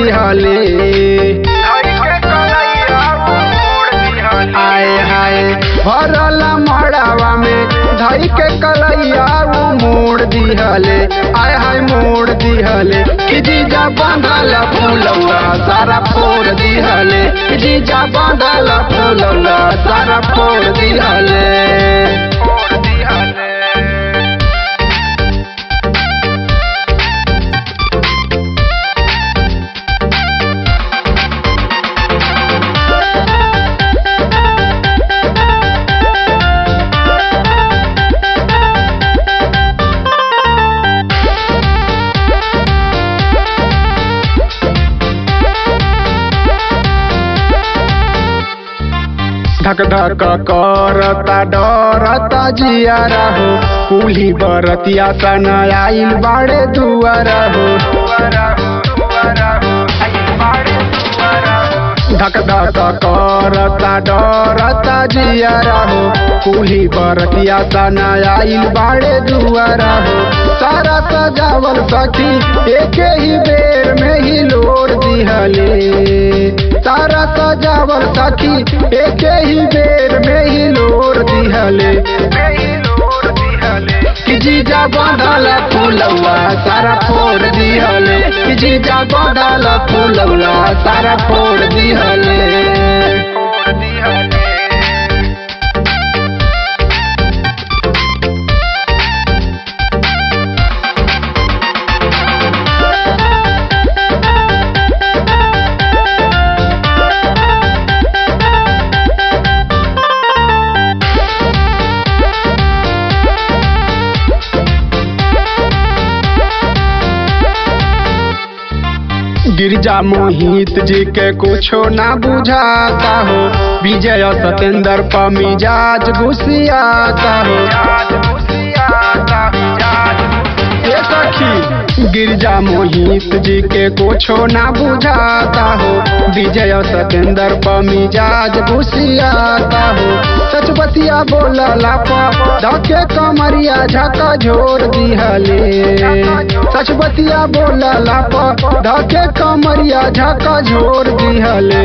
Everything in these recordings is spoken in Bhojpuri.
दिहले आए हाय भरल मड़ावा में धई के कलैया उ मोड़ दिहले आय हाय मोड़ दिहले कि जीजा बांधल फूलौला सारा फोड़ दिहले कि जीजा बांधल फूलौला सारा फोड़ दिहले धक धक करता डरता जियारा हो कुली बरतिया सन आइल बाड़े दुआरा हो धक धक करता डरता जियारा हो कुली बरतिया सन आइल बाड़े दुआरा हो सारा सजावल सखी एक ही बेर में ही लोड़ दिहले सारा सजावल सखी एक ही बेर में ही लोर दिहले कि जीजा बांधल फूलौला सारा फोड़ दिहले कि जीजा बांधल फूलौला सारा फोड़ दिहले गिरजा मोहित जी के कुछो ना बुझाता हो विजय सतेंद्र पर मिजाज घुसियाता हो ये सखी गिरजा मोहित जी के कुछो ना बुझाता हो विजय सतेंद्र पर मिजाज घुसियाता हो सच बतिया बोलला पर धके कमरिया झका झोर दिहले सच बतिया बोलला पर धके कमरिया झका झोर दिहले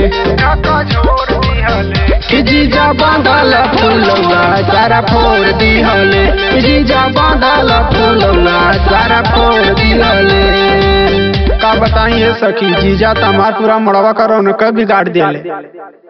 कि जीजा बांधल फूलौला सारा फोड़ दिहले कि जीजा बांधल फूलौला सारा फोड़ दिहले का बताइए सखी जीजा तमार पूरा मड़वा का रौनक बिगाड़ दिले